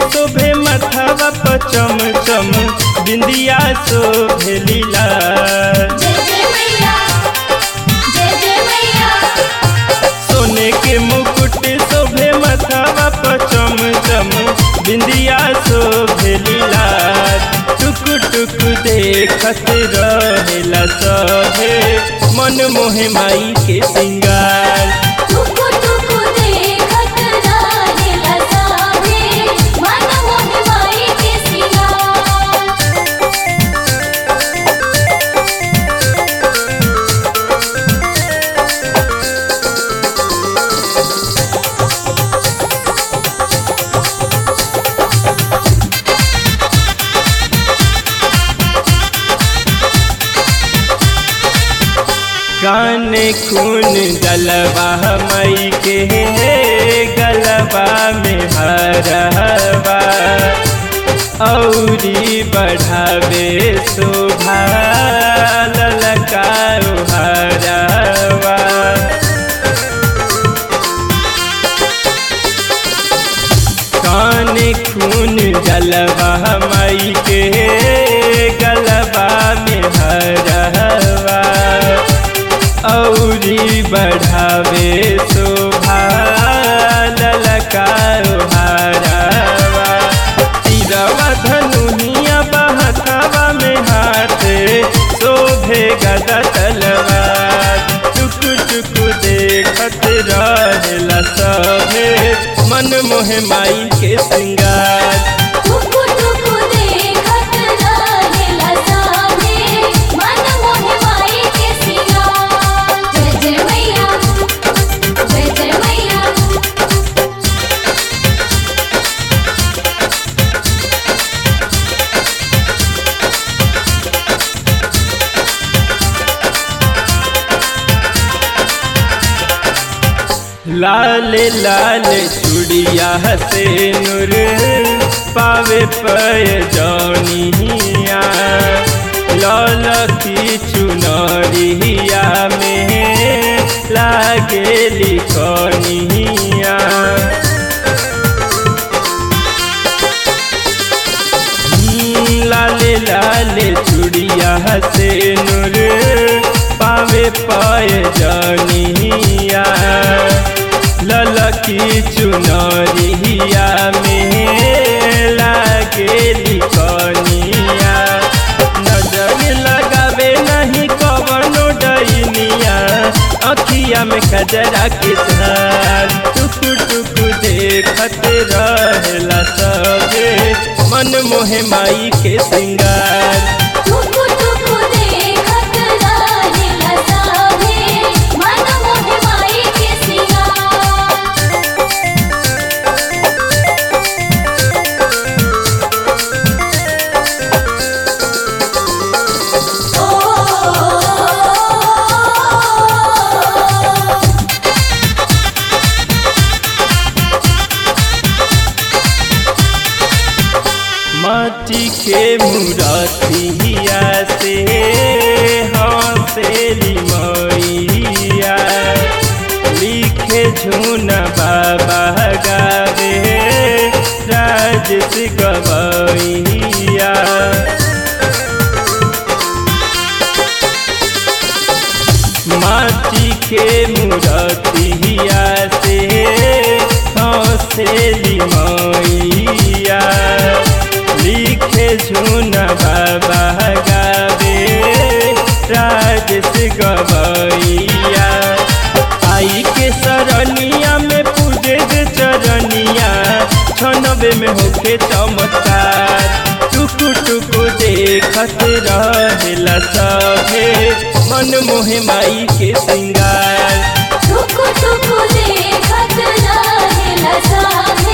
शोभे मथवा पर चम चम बिंदिया शोभे लीला जय जय मैया जय जय मैया सोने के मुकुट शोभे मथवा पर चम चम बिंदिया शोभे लीला टुक टुक देखत रहेला सभे मन मोहे माई के सिंगार टुकु टुकु देखत रहेला साभे मन मोहि माई के सिंगार काने खून गलबा मई के गलबा में हरवा औरी बढ़ावे शोभा ललका हरवा काने खून जलवा मई के गलबा में हरवा औरी बढ़ावे शोभा ललका हरवा तीरवा धनुनिया बहथवा में हाथ शोभे गदा तलवार टुक टुक देखत रहेला सभे मन मोहे माई के सिंगार टुकु टुकु देखत रहेला साभे मन मोहि माई के सिंगार जय जय मैया जय जय मैया लाल लाल चुड़िया से नूर पावे पय जौनिया लाल की चुनरिया में लागे लिखनिया लाल लाल चुड़िया से नूर पावे पाय जनिया ललकी चुनरिया में लागे लिखनिया नजर लगावे नहीं कवनो डैनिया अखिया में कजरा के धार टुक टुक देखत रहेला सबे मन मोहे माई के सिंगार टुकु टुकु देखत रहेला साभे मन मोहि माई के सिंगार ओ माटी के मुरतिया से हंसेली मैया लिखे झून बाबा गावे राजस गवैया माटी के मुरतिया से हंसेली मैया लिखे झून बाबा गावे राजस गवैया आई के सरनिया में पूजे जे चरनिया छनबे में होके चमत्कार टुकु टुकु देखत रहेला सभे मन मोहे माई के सिंगार टुकु टुकु देखत रहेला साभे